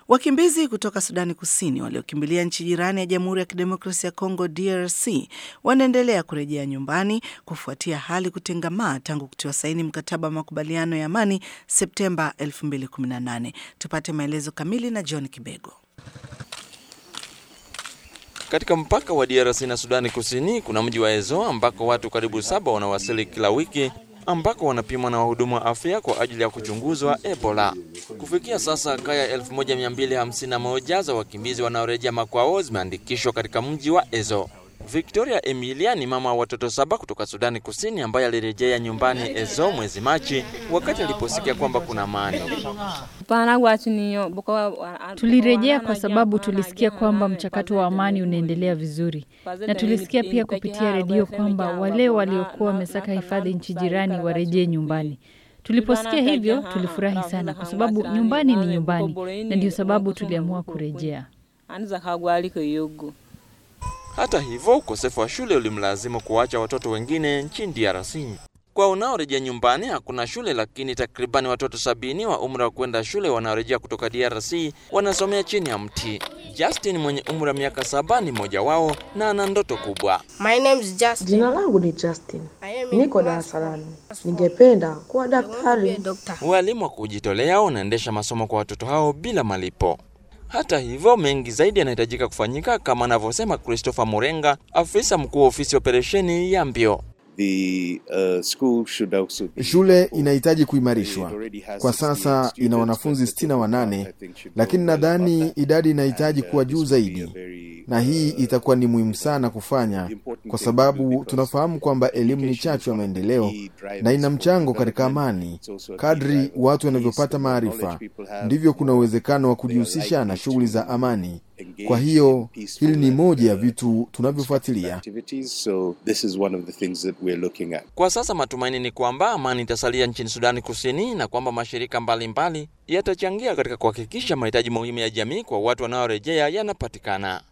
Wakimbizi kutoka Sudani Kusini waliokimbilia nchi jirani ya Jamhuri ya Kidemokrasia ya Kongo DRC wanaendelea kurejea nyumbani kufuatia hali kutengamaa tangu kutiwa saini mkataba wa makubaliano ya amani Septemba 2018. Tupate maelezo kamili na John Kibego. Katika mpaka wa DRC na Sudani Kusini kuna mji wa Ezo ambako watu karibu saba wanawasili kila wiki ambako wanapimwa na wahudumu wa afya kwa ajili ya kuchunguzwa Ebola. Kufikia sasa kaya 1251 za wakimbizi wanaorejea makwao zimeandikishwa katika mji wa Ezo. Victoria Emilia ni mama wa watoto saba kutoka Sudani Kusini ambaye alirejea nyumbani Ezo mwezi Machi wakati aliposikia kwamba kuna amani. Tulirejea kwa sababu tulisikia kwamba mchakato wa amani unaendelea vizuri, na tulisikia pia kupitia redio kwamba wale waliokuwa wamesaka hifadhi nchi jirani warejee nyumbani. Tuliposikia hivyo tulifurahi sana, kwa sababu nyumbani ni nyumbani, na ndio sababu tuliamua kurejea. Hata hivyo, ukosefu wa shule ulimlazimu kuacha watoto wengine nchini DRC. Kwa unaorejea nyumbani hakuna shule, lakini takribani watoto sabini wa umri wa kwenda shule wanaorejea kutoka DRC wanasomea chini ya mti. Justin mwenye umri wa miaka saba ni mmoja wao na ana ndoto kubwa. My name is Justin. Jina langu ni Justin, niko darasa la nne. Ningependa kuwa daktari. Walimu wa kujitolea wanaendesha masomo kwa watoto hao bila malipo. Hata hivyo mengi zaidi yanahitajika kufanyika, kama anavyosema Christopher Murenga, afisa mkuu wa ofisi ya operesheni ya mbio. The, uh, school should also be Shule inahitaji kuimarishwa. Kwa sasa ina wanafunzi sitini na wanane, lakini nadhani idadi inahitaji kuwa juu zaidi, na hii itakuwa ni muhimu sana kufanya, kwa sababu tunafahamu kwamba elimu ni chachu ya maendeleo na ina mchango katika amani. Kadri watu wanavyopata maarifa, ndivyo kuna uwezekano wa kujihusisha na shughuli za amani. Kwa hiyo hili ni moja ya vitu tunavyofuatilia. activities. So this is one of the things that we're looking at. Kwa sasa matumaini ni kwamba amani itasalia nchini Sudani Kusini na kwamba mashirika mbalimbali yatachangia katika kuhakikisha mahitaji muhimu ya jamii kwa watu wanaorejea yanapatikana.